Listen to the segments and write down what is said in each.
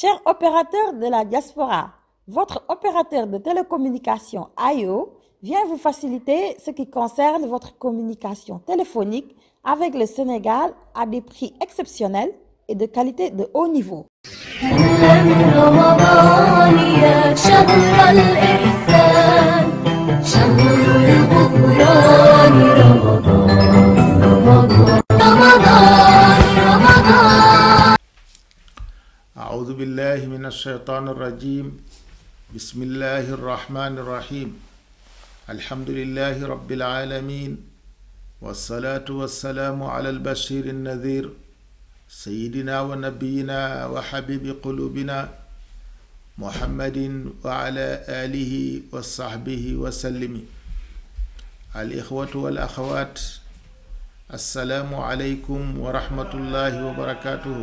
Chers opérateurs de la diaspora, votre opérateur de télécommunication AIO vient vous faciliter ce qui concerne votre communication téléphonique avec le Sénégal à des prix exceptionnels et de qualité de haut niveau. هلا برمضان يا شهر الإحسان شهر الغفران رمضان رمضان رمضان رمضان أعوذ بالله من الشيطان الرجيم بسم الله الرحمن الرحيم الحمد لله رب العالمين والصلاة والسلام على البشير النذير سيدنا ونبينا وحبيب قلوبنا محمد وعلى آله وصحبه وسلم الإخوة والأخوات السلام عليكم ورحمة الله وبركاته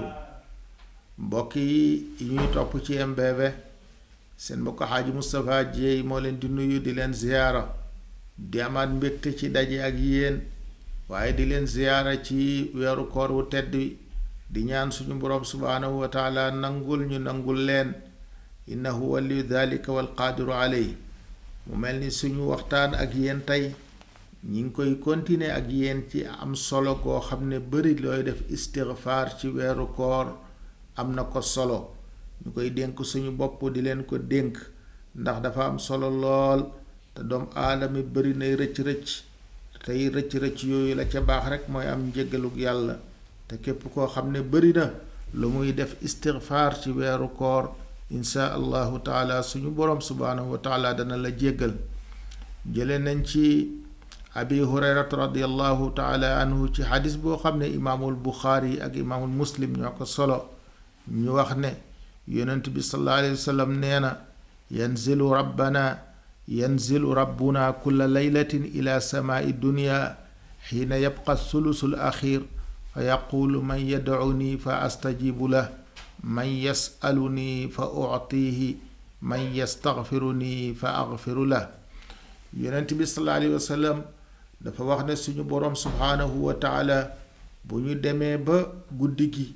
mbokk yi ñuy topp ci MBV seen mbokk xaaji Moustapha Dieye moo leen di nuyu di leen ziyaara di amaat mbégte ci daje ak yéen waaye di leen ziyaara ci weeru koor wu tedd wi di ñaan suñu boroom subhaanahu wa taala nangul ñu nangul leen innahu waliyu dalika wal qaadiru aley mu mel ni suñu waxtaan ak yéen tey ñi ngi koy continuer ak yéen ci am solo goo xam ne bari looy def istigfaar ci weeru koor am na ko solo ñu koy dénk suñu bopp di leen ko dénk ndax dafa am solo lool te doom aadama bari nay rëcc-rëcc tey rëcc-rëcc yooyu la ca baax rek mooy am njëggaluk yàlla te képp koo xam ne bari na lu muy def istigfaar ci weeru koor insha allahu taala suñu boroom subhaanahu wa taala dana la jéggal jële nañ ci abi hurayrata radiallahu taala anhu ci xadis boo xam ne imaamul buxaari ak imaamul muslim ñoo ko solo ñu wax ne yonent bi sallallahu alayhi wa sallam nee na yanzilu rabbana yanzilu rabbuna kulla laylatin ila samaai dunya xiina yabqa sulusul axir fa yaquulu man yadcuni fa astajibu lah man yasaluni fa uctihi man yastaxfiruni fa axfiru lah yonent bi sallallahu alayhi wa sallam dafa wax ne suñu boroom subhaanahu wa taala bu ñu demee ba guddi gi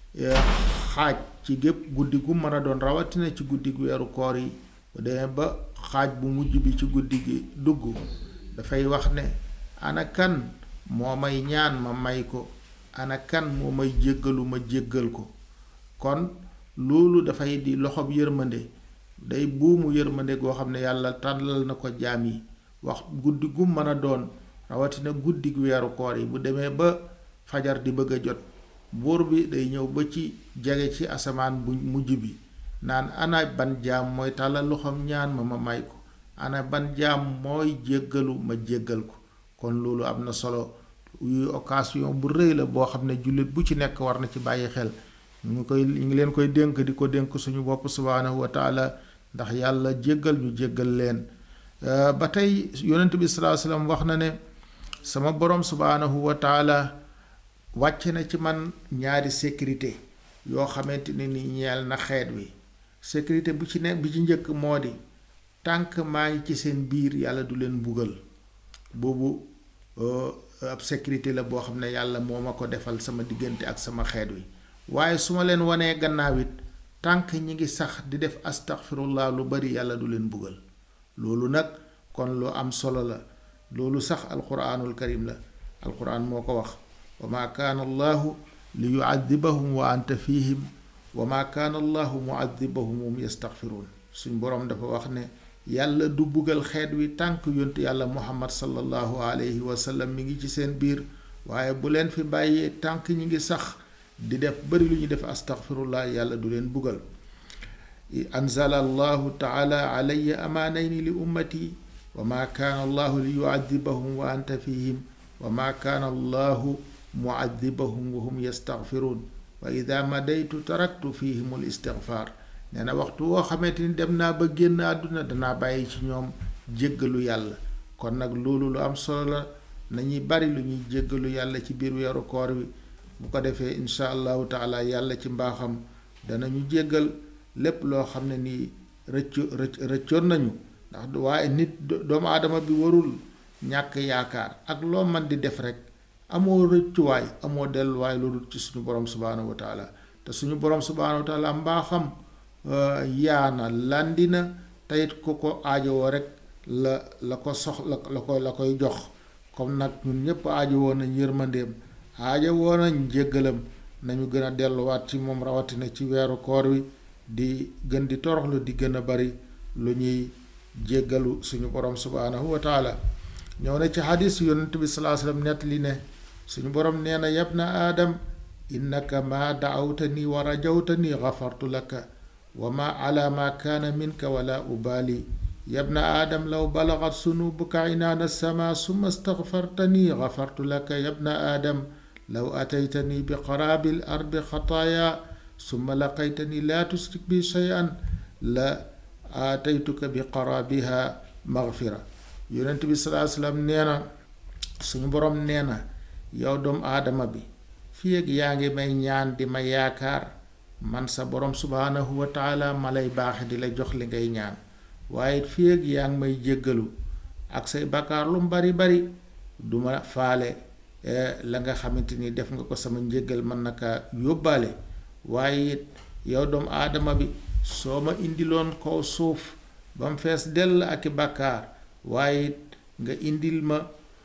xaaj ci gépp guddi gu mën a doon rawatina ci guddi gu weeru koor yi bu demee ba xaaj bu mujj bi ci guddi gi dugg dafay wax ne ana kan moo may ñaan ma may ko ana kan moo may jéggalu ma jéggal ko kon loolu dafay di loxob yërmande day buumu yërmande goo xam ne yàlla tàllal na ko jaam yi wax guddi gu mën a doon rawatina guddi gu weeru koor yi bu demee ba fajar di bëgg a jot buur bi day ñëw ba ci jege ci asamaan bu mujj bi naan ana ban jaam mooy tàllal loxoom ñaan ma ma may ko ana ban jaam mooy jéggalu ma jéggal ko kon loolu am na solo yu occasion bu rëy la boo xam ne jullit bu ci nekk war na ci bàyyi xel ñu ngi koy ñu ngi leen koy dénk di ko dénk suñu bopp subhaanahu wa taala ndax yàlla jéggal ñu jéggal leen ba tey yonent bi sallallahu alayhi wasallam wax na ne sama borom subhaanahu wa taala wàcce na ci man ñaari sécurité yoo xamante ne ni ñeel na xeet wi sécurité bu ci nekk bi ci njëkk moo di tànk maa ngi ci seen biir yàlla du leen mbugal boobu ab sécurité la boo xam ne yàlla moo ma ko defal sama diggante ak sama xeet wi waaye su ma leen wanee gannaaw it tànk ñi ngi sax di def astaghfirullah lu bari yàlla du leen mbugal loolu nag kon lu am solo la loolu sax alquranul karim la alquran moo ko wax wa maa kaana allahu li yuadibahum wa anta fihim wa maa kaana allahu muadibahum hum yastaxfiruun suñ boroom dafa wax ne yàlla du buggal xeet wi tànk yontu yàlla muhammad sallallahu alayhi wa sallam mi ngi ci seen biir waaye bu leen fi bàyyee tànk ñi ngi sax di def bari lu ñu def astaxfirullah yàlla du leen buggal anzala allahu taala alayya amaanayni li ummati wa maa kaana allahu li yuadibahum wa anta fihim wa maa kaana allahu muadibahum wa hum yastaghfiruun wa ida madaytu taraktu fihim al istigfaar nee na waxtu woo xamante ni dem naa ba génn àdduna danaa bàyyi ci ñoom jéggalu yàlla kon nag loolu lu am solo la nañuy bari lu ñuy jéggalu yàlla ci biir weeru koor wi bu ko defee insha allahu taala yàlla ci mbaaxam danañu jéggal lépp loo xam ne nii rëccu rëcc rëccoon nañu ndax waaye nit doomu aadama bi warul ñàkk yaakaar ak loo man di def rek amoo rëccuwaay amoo delluwaay lu dul ci suñu borom subhaanahu wa taala te suñu borom subhaanahu wa taala mbaaxam yaana landina teyit ku ko aajowoo rek la la ko sox la la ko la koy jox comme nag ñun ñépp aajowoo nañ yërmandeem aajowoo nañ jéggalam nañu gën a delluwaat ci moom rawatina ci weeru koor wi di gën di toroxlu di gën a bari lu ñuy jéggalu suñu borom subhaanahu wa taala ñëw na ci xadis yonent bi salaa sallam nettali ne suñu borom nee na yab na aadam innaka ma daawtani wa rajawtani gafartu laka wa ma ala ma kaana minka wala ubaali yab na aadam law balagat sunubuka inaana sama summa stagfartani gafartu laka yab na aadam law ataytani bi qaraabi l ardi xataaya summa laqaytani laa tusrik bi shay'an la aataytuka bi qaraabiha magfira yonent bi salaa sallam nee na suñu borom nee na yow doomu aadama bi fii ak yaa ngi may ñaan di ma yaakaar man sa borom subhaanahu wa taala ma lay baaxe di la jox li ngay ñaan waaye fii ak yaa ngi may jéggalu ak say bakkaar lu mu bari bari duma faale la nga xamante ni def nga ko sama njéggal mën na kaa yóbbaale waaye it yow doomu aadama bi soo ma indiloon kaw suuf ba mu fees dell ak i bàkkaar waaye it nga indil ma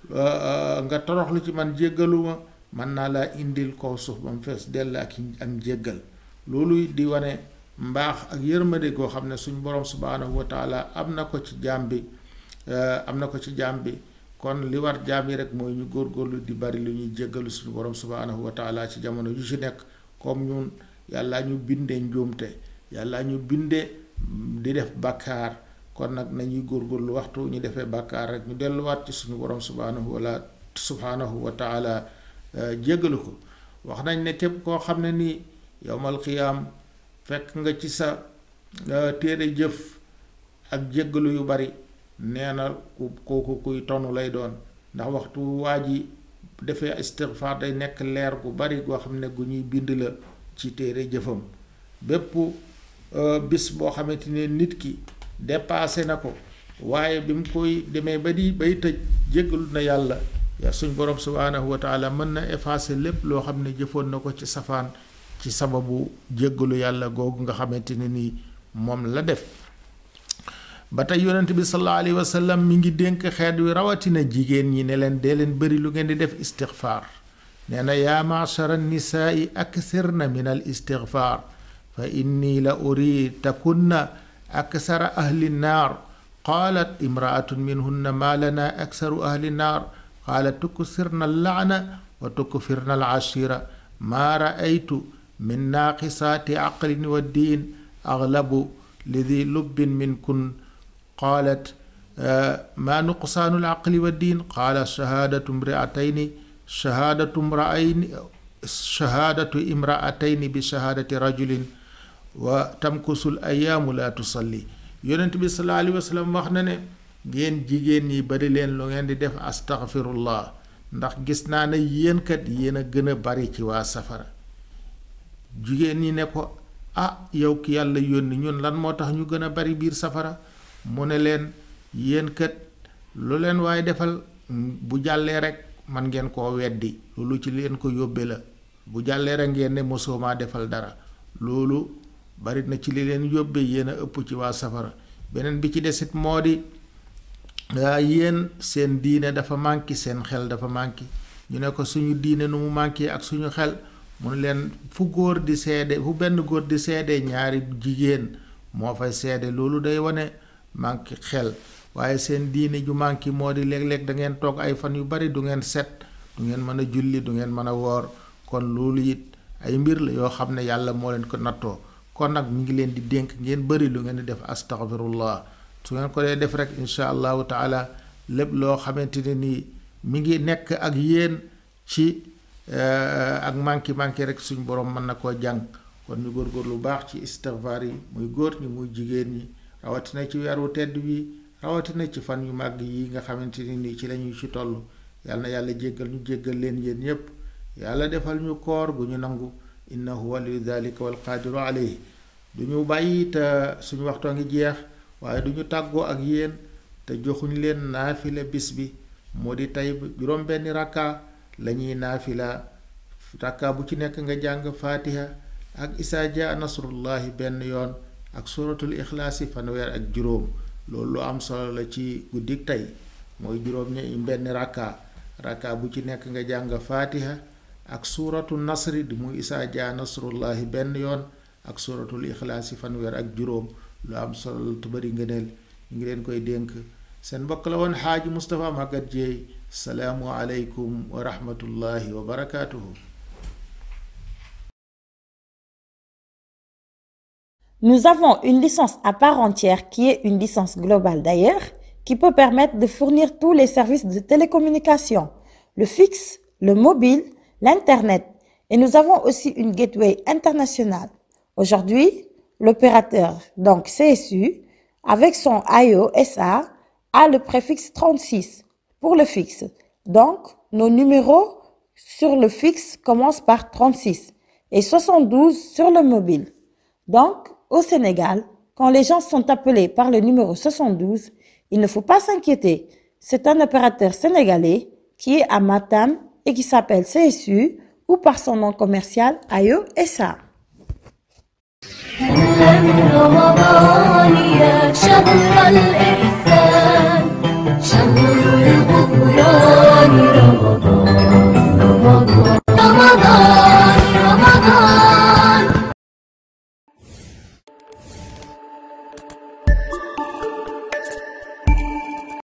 nga toroxlu ci man jéggalu ma mën naa laa indil kaw suuf ba mu fees dell ak ak njéggal loolu di wane mbaax ak yërmande goo xam ne suñu borom subhaanahu wa taala am na ko ci jaam bi am na ko ci jaam bi kon li war jaam yi rek mooy ñu góorgóorlu di bari lu ñuy jéggalu suñu borom subhaanahu wa taala ci jamono yu ci nekk comme ñun yàlla ñu bindee njuumte yàlla ñu bindee di def bàkkaar kon nag nañuy góorgóorlu waxtu ñu defee bàkkaar rek ñu delluwaat ci suñu borom subhaanahu wala subhaanahu wa taala jéggalu ko wax nañ ne képp koo xam ne nii yowmal qiyaam fekk nga ci sa téere jëf ak jéggalu yu bari nee na ku kooku kuy tonu lay doon ndax waxtu waa ji defee istigfaar day nekk leer gu bari goo xam ne gu ñuy bind la ci téere jëfam bépp bis boo xamante ne nit ki dépassé na ko waaye bi mu koy demee ba di bay tëj jéggalu na yàlla yaa suñ borom subhaanahu wa taala mën na effacer lépp loo xam ne jëfoon na ko ci safaan ci sababu jéggalu yàlla googu nga xamante ne nii moom la def ba tey yonent bi sallallahu alayhi wa sallam mi ngi dénk xeet wi rawatina jigéen ñi ne leen dee leen bëri lu ngeen di def istigfaar nee na yaa maachara nisaai aksirna min al istigfaar fa inni la uri takunna aksara ahli nnaar qaalat imraatun minhunna maa lana aksaru ahli nnaar qaalat tuksirna allaana wa tukfirna al ashira maa raaytu min naaqisaati aqlin wa diin aglabu lidi lubbin minkun qaalat maa nuqsaanu al aqli wa diin qaala shahaadatu imraatayni shahaadatu imraayni shahaadatu imraatayni bi shahaadati rajulin wa tamkusul ayaamu laa tusalli yonent bi sallallahu alayhi wa sallam wax na ne ngeen jigéen ñi bari leen lu ngeen di def astaghfirullah ndax gis naa ne yéen kat yéen a gën a bari ci waa safara jigéen ñi ne ko ah yow ki yàlla yónni ñun lan moo tax ñu gën a bari biir safara mu ne leen yéen kat lu leen waaye defal bu jàllee rek man ngeen koo weddi loolu ci leen ko yóbbe la bu jàllee rek ngeen ne mosoo maa defal dara loolu bari na ci li leen yóbbe yéen a ëpp ci waa safara beneen bi ci desit moo di yéen seen diine dafa manqué seen xel dafa manqué ñu ne ko suñu diine nu mu manqué ak suñu xel mu ne leen fu góor di seede fu benn góor di seede ñaari jigéen moo fay seede loolu day wane manqué xel waaye seen diine ju manqué moo di léeg-léeg da ngeen toog ay fan yu bari du ngeen set du ngeen mën a julli du ngeen mën a woor kon loolu it ay mbir la yoo xam ne yàlla moo leen ko nattoo kon nag mu ngi leen di dénk ngeen bëri lu ngeen di def astaghfirullah su ngeen ko dee def rek incha allahu taala lépp loo xamante ne nii mi ngi nekk ak yéen ci ak manqué manqué rek suñ borom mën na koo jàng kon ñu góorgóor lu baax ci istighfar yi muy góor ñi muy jigéen ñi rawatina ci weeru tedd wi rawatina ci fan yu màgg yi nga xamante ni nii ci lañuy ci toll yàlla na yàlla jéggal ñu jéggal leen yéen ñépp yàlla defal ñu koor gu ñu nangu innahu waliyu dalika wal qaadiru alayhi du ñu bàyyi te suñu waxtoo ngi jeex waaye du ñu tàggoo ak yéen te joxuñ leen naafila bis bi moo di tey juróom benni rakka lañuy naafila rakka bu ci nekk nga jàng faatiha ak isaa jaa nasrullahi benn yoon ak suratul ixlaasi fanweer ak juróom loolu lu am solo la ci guddik tey mooy juróom ñe benn rakka rakka bu ci nekk nga jàng faatiha ak suuratu nasri di muy isaa jaa nasrullahi benn yoon ak suratul ixlaasi fanweer ak juróom lu am solo la tu bari ngëneel ñu ngi leen koy dénk seen mbokk la woon xaaji Moustapha Maguette Dieye salaamu aleykum wa rahmatullahi wa barakaatuhu Nous avons une licence à part entière qui est une licence globale d'ailleurs, qui peut permettre de fournir tous les services de télécommunication, le fixe, le mobile, l'Internet. Et nous avons aussi une gateway internationale. Aujourd'hui, l'opérateur, donc CSU, avec son IO SA, a le préfixe 36 pour le fixe. Donc, nos numéros sur le fixe commencent par 36 et 72 sur le mobile. Donc, au Sénégal, quand les gens sont appelés par le numéro 72, il ne faut pas s'inquiéter. C'est un opérateur sénégalais qui est à Matam et qui s'appelle CSU ou par son nom commercial AYO SA. هلا رمضان يا شهر الإحسان